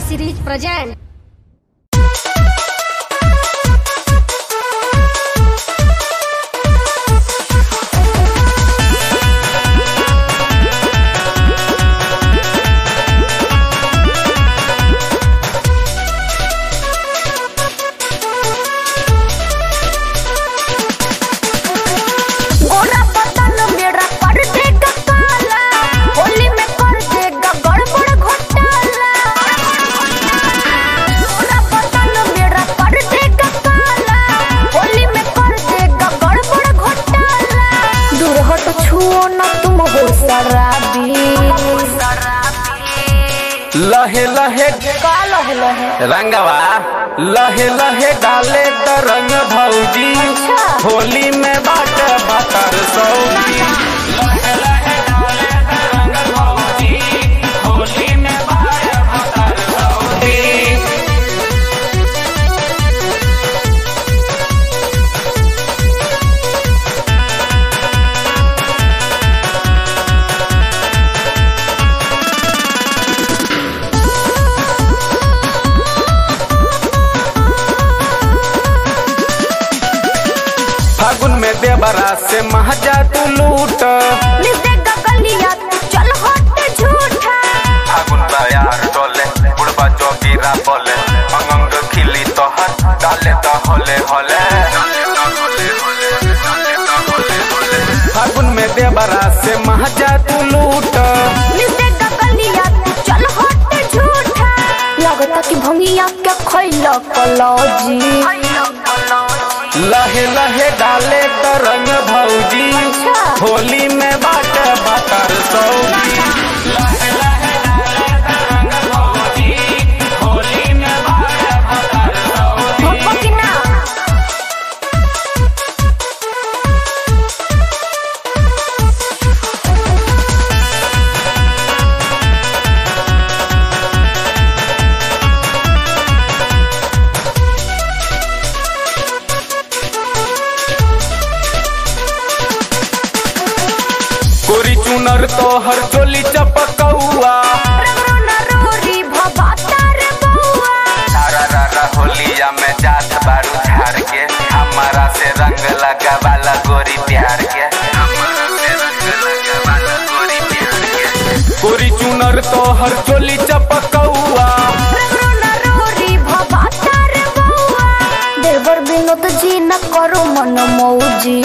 series present. गोरा बदन मेरा कर देगा काला होली में कर देगा गड़बड़ घोटाला गोरा बदन मेरा कर देगा काला होली में कर देगा गड़बड़ घोटाला दूर हट छुओ ना तुम हो शराबी लहे लहे का लह लह रंगवा लहे लहे डाले द रंग भौजी अच्छा। होली में बाट बतर सौजी लहे लहे डाले द रंग भौजी होली में बाट बतर सौजी फागुन में देवरा से महजा तू लूट मिल देगा गलिया तू चल हट झूठा फागुन यार डोले बुढ़बा जोगीरा बोले अंग खिली तोहर डाले तो होले होले फागुन में देवरा से महजा तू लूट मिल देगा गलिया तू चल हट झूठा लगता कि भंगिया के खैला कलौजी लहे लहे डाले तो रंग भौजी अच्छा। होली में बाट बतर सौजी लहे लहे डाले तो रंग भौजी होली में बाट बतर सौजी भोपा कि ना कोरी चुनर तोहर चोली चपकौआ रंगो न रोरी भवाता रे बउआ तारा रारा होलिया में जात बारू झार के हमारा से रंग लगावाला गोरी प्यार के हमारा से रंग लगावाला गोरी प्यार के कोरी चुनर तोहर चोली चपकौआ रंगो न रोरी भवाता रे बउआ देवर विनोद जी न करो मन मौजी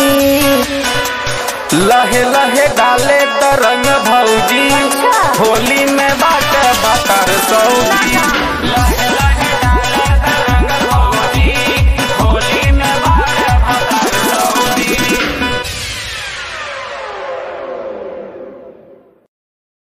लहे लहे डाले त रंग भौजी अच्छा। होली में बाट बतर सौजी